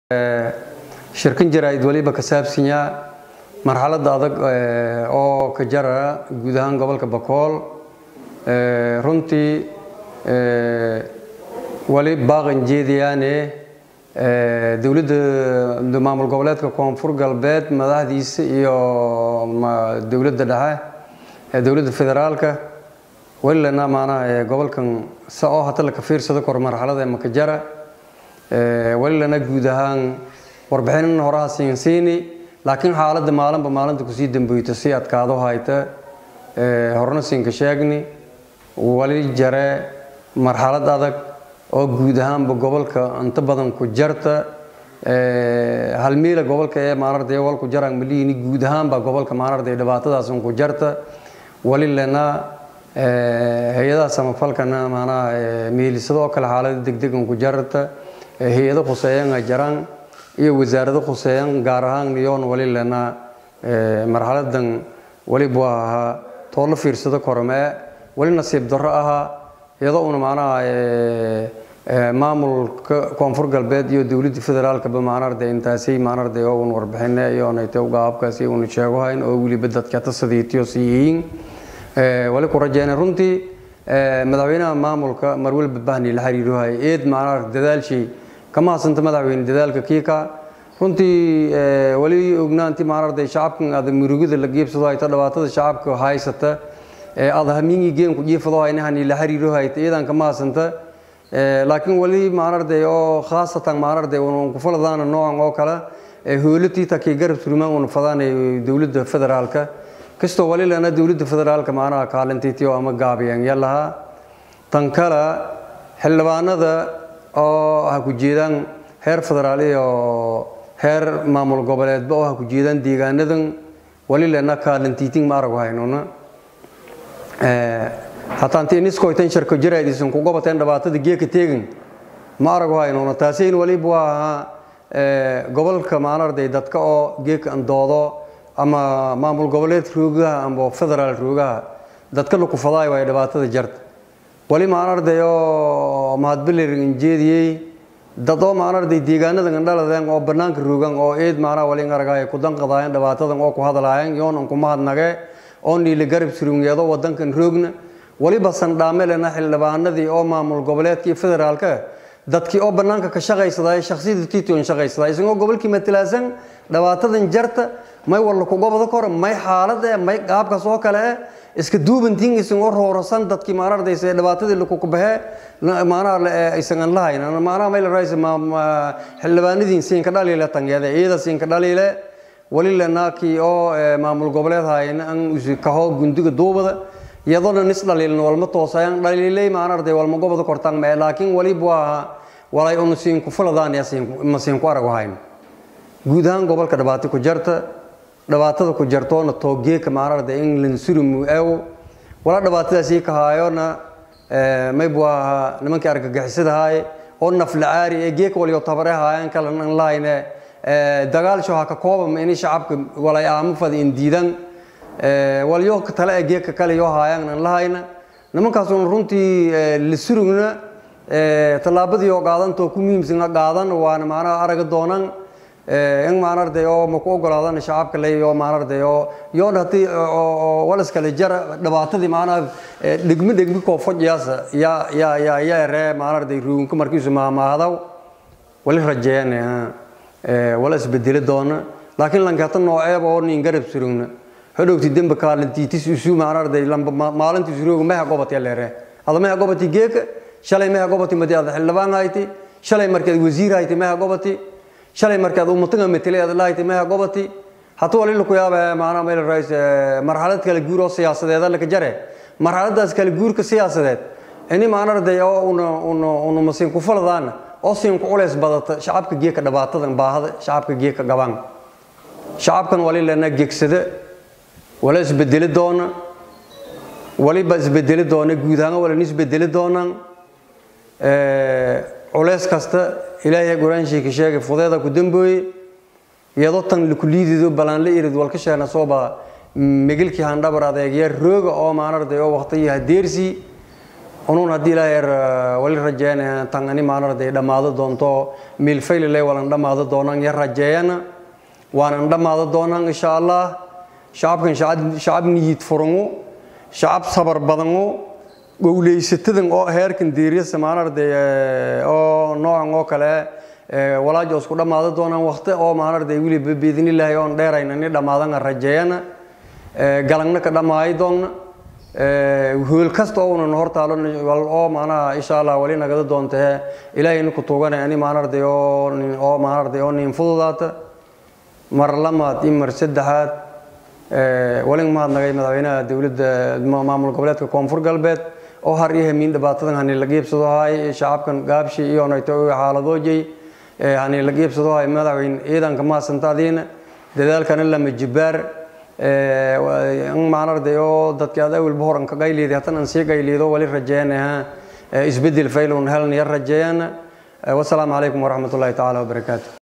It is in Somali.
shirkan jaraa'id waliba ka saabsanyaa marxaladda adag oo ka jara guud ahaan gobolka bakool runtii wali baaqan jeediyaane dowladda maamul goboleedka koonfur galbeed madaxdiisa iyo dowladda dhexe dowladda federaalka walilana maanaha gobolkan sa oo hata laka fiirsado kor marxalada makajara walilana guud ahaan warbixinin horaha siinsiini laakiin xaaladda maalinba maalinta kusii damboyta si adkaado hayta horena siinka sheegni wali jare marxalad adag oo guud ahaanba gobolka inta badan ku jarta halmiila gobolka ee maanarday walku jaraan malihini guud ahaanba gobolka maanarday dhibaatadaas ku jarta walilana hay-adaha samafalkana maanaha meelisado oo kale xaalada degdegan ku jarta hay-ado khuseeyan ay jaraan iyo wasaarado khuseeyan gaar ahaan niyoon walilana marxaladan walibu ahaa too la fiirsado kormee wali nasiib darro ahaa iyadoo una macnaha maamulka koonfur galbeed iyo dowladda federaalkaba maanarde intaasay maanarde oo un warbixine iyoonayte gaabkaasi una sheegohayn oo weliba dadka tasadiitiyo sii yihiin wali ku rajeyna runtii madaxweynaha maamulka marwalba bahni la xiriirohay eed maanaa dadaalshii kama hasanta madaxweyne dadaalka kiika runtii wali ognaanti maanarday shacabkan ada murugada la geebsado hayta dhibaatada shacabka haysata ada hamiingi geenku jiifado haynahani la xiriiro hayta iyadan kama hasanta laakiin wali maanarday oo khaasatan maanarday un ku faladaana noocan oo kale hoolatii takii garab surmaan una fadaanay dowladda federaalka kastoo wali lana dowladda federaalka maanaha kaalintiitiyo ama gaabiyaan yalahaa tan kale xildhibaanada oo ha ku jeedaan heer federaal iyo heer maamul goboleedba oo ha ku jeedaan deegaanadan wali lana kaalintiitin ma aragu haynuna hataa intii niskoytan sharko jaraadiisan ku gobateen dhibaatada geeka teegin ma aragu haynuna taasayn waliba waa ahaa gobolka maanarday dadka oo geeka andoodo ama maamul goboleed roogaha ama federaal roogaha dadka lakufadaay waay dhibaatada jarta wali maanarday oo mahadbelerin jeediyey dad oo maanarday deegaanadan andhaladeen oo banaanka roogan oo eed maanaa wali aragay ku danqadaayeen dhibaatadan oo ku hadlaayeen yoonan ku mahadnage oo niila garab surungeedo wadankan roogna waliba sandhaamelena xildhibaanadii oo maamul goboleedka iyo federaalka dadkii oo banaanka ka shaqaysaday shaksiyada tition shaqaysaday isagoo gobolkii matalaasan dhibaatadan jarta may walla ku gobada kore may xaalad eh may qaabkaas oo kale eh iska duubantiin isagoo roorosan dadkii maanardaysa dhibaatadii lakukubaxee maanaha isagan lahayn maanaha may la raaysa xildhibaanadiin siinka dhaliile tangeede iyada siinka dhaliile wali lenaakii oo maamul goboleed hayn an kaho gundiga duubada iyadoo nis dhaliilna walma toosayan dhaliilay maanarday walma gobada kortaan mee laakiin waliba waa walay unu siinku fuladaan ma siinku aragu hayn guud ahaan gobolka dhibaato ku jarta dhibaatada ku jartoona toogeeka maanarda england surimu ew wala dhibaatadaasii ka haayona maybu ahaa nimankii argagixisadahaay oo naflacaari ee geeka waliyo tabare haayaan kalan lahayne dagaalsho ha ka koobam ini shacabka walay aamo fada in diidan walyo tale ee geeka kale yoo haayaan an lahayna nimankaasuna runtii la surugna tallaabadii oo qaadantoo ku muhiimsan qaadan waana maanaha araga doonan in maanarday oo ma ku ogolaadana shacabka ley oo maanarday oo yoon hadii walaskale jara dhibaatadii maanaha dhegmi dhegmi koo fojyaasa yaa yaa yaa yaa ree maanarday ruunka markiisu maamaahdaw wali rajeeyane wala isbedeli doona laakiin lankata nooceeba oo nin garab surugna hodhowti dembe kaalintiitis isu maanarday lamba maalintii surooga meha gobati leere ada meha gobati geeka shalay meha gobati madi ada xildhibaan hayti shalay markeed wasiir hayti meha gobati shalay markaad ummataga metelay aad lahayd meha gobati hata wali laku yaaba maanaa meel rais marxalad kala guur oo siyaasadeed laka jare marxaladaas kala guurka siyaasadeed ini maanarday oo una una una masiin ku faladaana oo siin ku culays badata shacabka geeka dhibaatadan baahada shacabka geeka gabaan shacabkan wali lana gegsada wala isbedeli doona waliba isbedeli doona guud ahaan wala isbedeli doonaan culays kasta ilaahay quraanshiika sheegay fudeeda ku dambooye iyadoo tan lakuliidido ballaanla irid walka sheena sooba migilkii handhabar adeegya rooga oo maanarday oo waqtiyi hadeersii unuun haddii ilaahay wali rajeeyana tan ani maanarday dhammaado doonto miilfaylile walan dhammaado doonaan ya rajeeyana waanan dhammaado doonaan insha allah shacabkan shacab niyid furangu shacab sabar badangu gowleysatadan oo heerkan diiriyasa maanarday oo noocan oo kale walaajo isku dhammaado doonaan waqti oo maanarday wiliba biidnilaahi oon dheerayna ni dhammaadana rajeeyana galangna ka dhammaayo doonna hool kasta oo unan hortaalo oo maanaha insha allah wali nagada doontee ilaahayna ku tuugana ani maanarday oo oo maanarday oo nin fududaata mar lamaad iyo mar saddexaad walin mahadnagay madaxweynaha dowladda maamul goboleedka koonfur galbeed oo har iyo hamiin dhibaatadan hani la geebsado hay shacabkan gaabshi iyo nayto xaaladoojay hani la geebsado hay madaxweyne ciidanka maasantaadiina dadaalkana lama jibaar maanarday oo dadka aad awalba horan ka qayliiday hatan aan sii qayliido wali rajeeyanaha isbedel faylun helnaya rajeeyana wasalaamu calaykum waraxmat ullahi tacaala wabarakaatu